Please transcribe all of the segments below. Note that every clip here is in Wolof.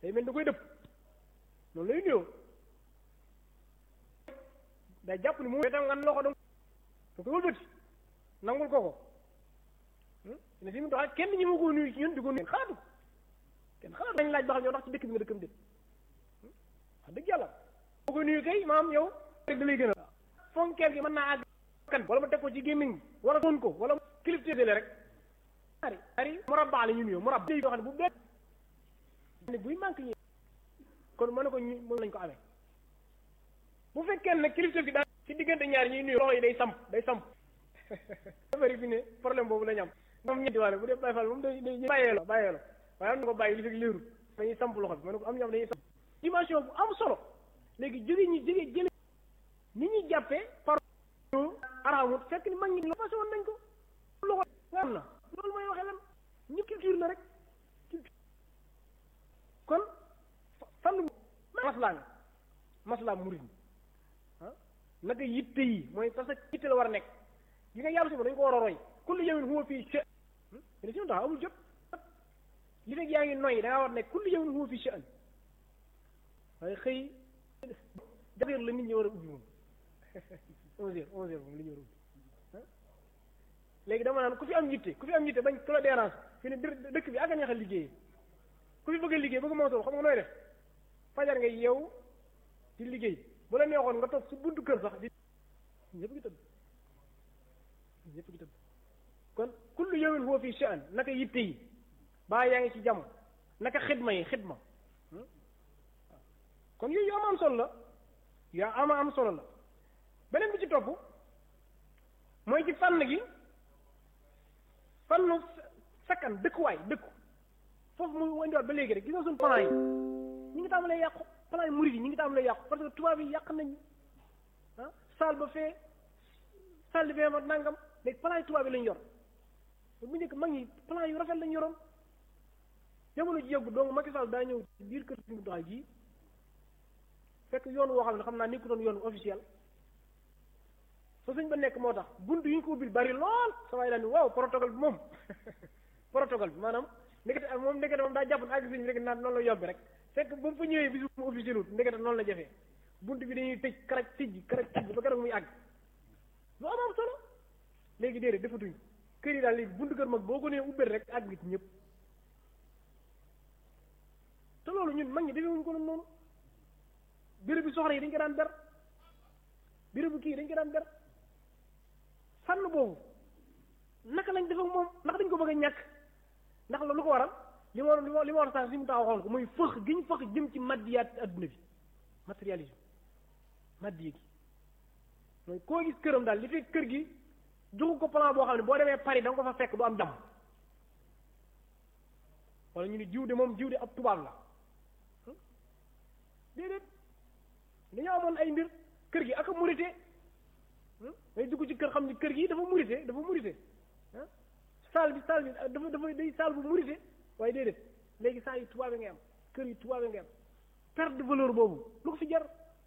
day mel da koy dëpp noonu lay nuyoo day jàpp ni moom tam nga loxo dong da koy wëlbati nangul ko ko ne fi mu doxal kenn ñi ma ko nuyu ci ñun di ko nuyu xalaatu kenn xalaatu dañ laaj ba xam yow ndax ci dëkk bi nga dëkkam déet wax dëgg yàlla boo koy nuyu kay maam yow rek da lay gën a fonkeel gi mën naa àgg kan wala ma teg ko ci gémmiñ wala doon ko wala kilifteedele rek ari ari murabba la ñu nuyoo murabba yoo xam ne bu benn ne buy manque ñi kon mën na ko ñu moom lañ ko amee bu fekkee nag kilifteef gi daal ci diggante ñaar ñuy nuyoo loxo yi day samp day samp bari fi ne problème boobu la ñu am moom ñetti waale bu dee Baye Fall moom day day bàyyee la bàyyee la waaye am na ko bàyyi li fekk léerul dañuy samp loxo bi ma ne ko am ñoom dañuy samp dimension bu am solo léegi jóge ñi jóge jële ni ñuy jàppee par araamut fekk ni mag ñi la passé woon nañ ko loxo am na loolu mooy waxee lan ñu culture la rek culture kon fan maslaa nga maslaa murid ah naka yitte yi mooy parce que yitte la war a nekk yi nga yàlla suba dañu ko war a roy kullu yawmin huwa fii sha'an mais si tax amul jot li fekk yaa ngi noyyi da ngaa war nekk kullu yawmin huwa fii sha'an waaye xëy jaxeer la nit ñi war a ubbi moom onze heures onze heures moom li ñu war a ubbi léegi dama naan ku fi am yitte ku fi am yitte bañ ku la dérange fi ne dëkk bi ak a neex a liggéeyee ku fi bëgg a liggéey bëgg moo soo xam nga nooy def fajar nga yeew di liggéey bu la neexoon nga toog su buntu kër sax di ñëpp gi tëdd ñëpp gi tëdd kon kullu yawmin huwa fi sha'an naka yitte yi baa yaa ngi ci jàmm naka xidma yi xidma kon yooyu yu am am solo la yu ama am solo la beneen bi ci topp mooy ci fànn gi fànnu sakkan dëkkuwaay dëkku foofu mu wandiwaat ba léegi rek gis nga suñu plan yi ñi ngi tàmbalee yàqu plan yi murid yi ñi ngi tàmbalee yàqu parce que tubaab yi yàq nañ ah saal ba fee saal di fee ma nangam léegi plan yi tubaab yi lañ yor bu njëkk mag ñi plan yu rafet lañ yoroon jamono ji yëggu donc Macky Sall daa ñëw ci biir kër suñu doxal ji fekk yoon woo xam ne xam naa ni ko doon yoon officiel fa suñ ba nekk moo tax bunt yi ñu ko ubbil bari lool sa waay daal ni waaw protocole bi moom protocole bi maanaam ndekete ak moom ndekete moom daa jàpp ne àgg siñ rek naan noonu la yobbi rek fekk ba mu fa ñëwee bisu mu officiel wut ndekete noonu la jafee bunt bi dañuy tëj karaj tijji karaj tijji ba keroog muy àgg lu am am solo léegi déedéet defatuñ kër yi daal léegi buntu kër mag boo ko nee ubbeel rek àgg ci ñëpp te loolu ñun mag ñi defewuñ ko noonu béréb bi soxla yi dañ ko daan ber béréb bu kii dañ ko daan ber fànn boobu naka lañ def ak moom ndax dañ ko bëgg a ñàkk ndax la lu ko waral li ma li ma li ma war a si mu taxaw xool ko mooy fëx gi ñu fëx jëm ci maddiyaat adduna bi matérialisme maddiya gi mooy koo gis këram daal li fekk kër gi joxu ko plan boo xam ne boo demee Paris da nga ko fa fekk du am jàmm wala ñu ni jiw de moom jiw de ab tubaab la déedéet dañoo amoon ay mbir kër gi ak a murite day dugg ci kër xam ni kër gi dafa murite dafa murite ah saal bi saal bi dafa dafa day saal bu murite waaye déedéet léegi saa yi tubaab ngay am kër yi tubaab ngay am perte de valeur boobu lu ko fi jar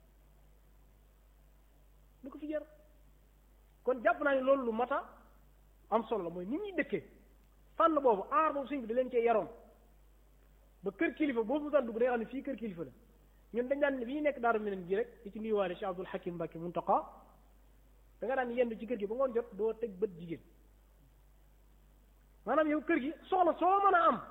lu ko fi jar kon jàpp naa ne loolu lu mata am solo la mooy nit ñuy dëkkee fànn boobu aar boobu suñ bi da leen cee yaroon ba kër kilifa boobu mu daan dugg day xam ne fii kër kilifa la ñun dañ daan bi ñu nekk daaru meneen gi rek di ci nuyuwaale Cheikh Abdoul Hakim Mbacke Muntaqa da nga daan yendu ci kër gi ba ngoon jot doo teg bët jigéen maanaam yow kër gi soxla soo mën a am